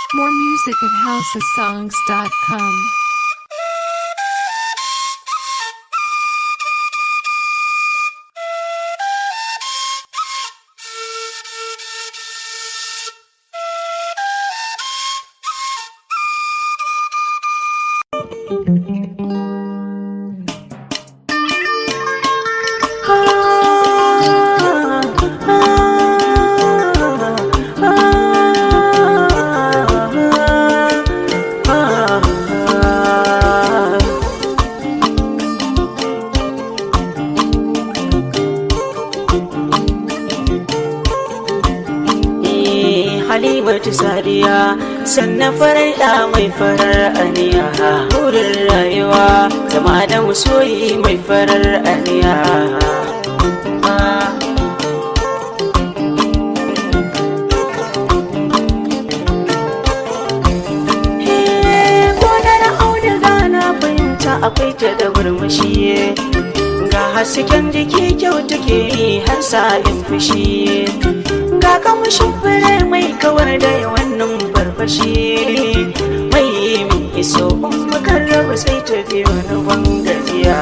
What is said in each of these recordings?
More music at housesongs.com. Halimatu Sadiya sannan farar da mai farar aniya burin rayuwa zama da musoyi mai farar aniya Gonar auduga na fahimta akwai ta da murmushi ga hasken jiki kyau take yi har sa'in fushi ga kamushin fure mai kawar da wannan farfashi mai min iso makan raba sai ta biyo na bangajiya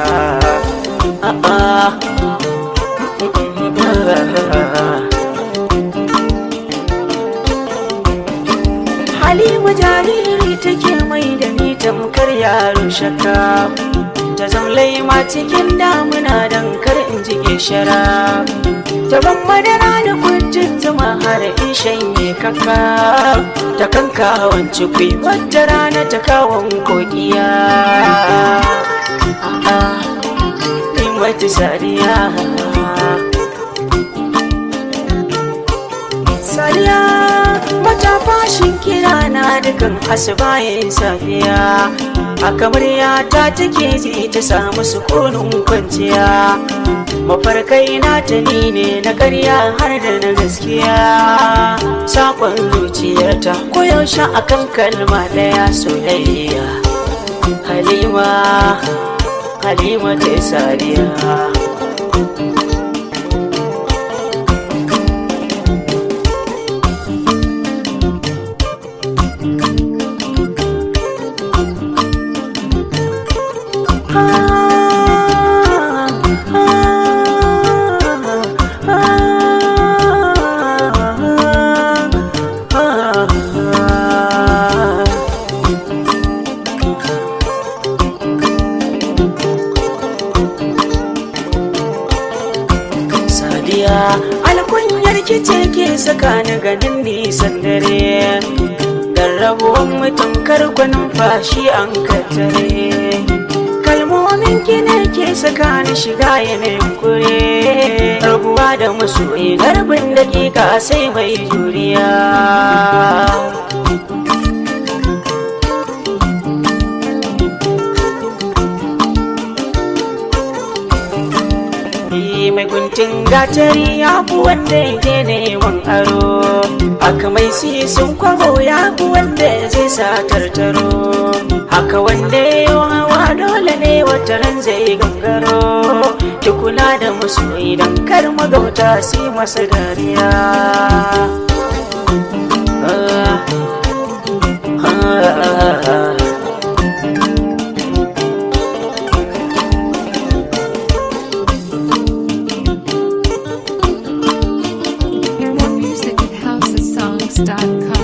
Halima jariri take mai da ni tamkar yaro shaka ta zamlai ma cikin damuna don kar in jike shara taban madara da kwanjin zuma har in shanye kaka ta kanka wance kwai wata rana ta kawon kogiya in wata sariya sariya mata fashin kira na dukan asibayin safiya a kamar ta take ji ta samu sukunin kwanciya mafarkai na ta ni ne na karya har da na gaskiya sakon zuciyarta koyaushe akan kalma daya soyayya halima halima ta sariya Sadiya alkunyar kice ke saka ni ganin nisan dare Dan rabuwan mutum karkwanin fashi an kattare Kalmomin ki ne ke saka ni shiga yanayin kure Rabuwa da masoyi garbin dakika sai mai juriya mai guntun gatari ya fi wanda yake neman aro haka mai sun kwabo ya fi wanda zai sa tartaro haka wanda ya hawa dole ne wata ran zai gangaro ki kula da musu idan kar magauta su masa dariya ah, ah, ah. More music at housesongs.com.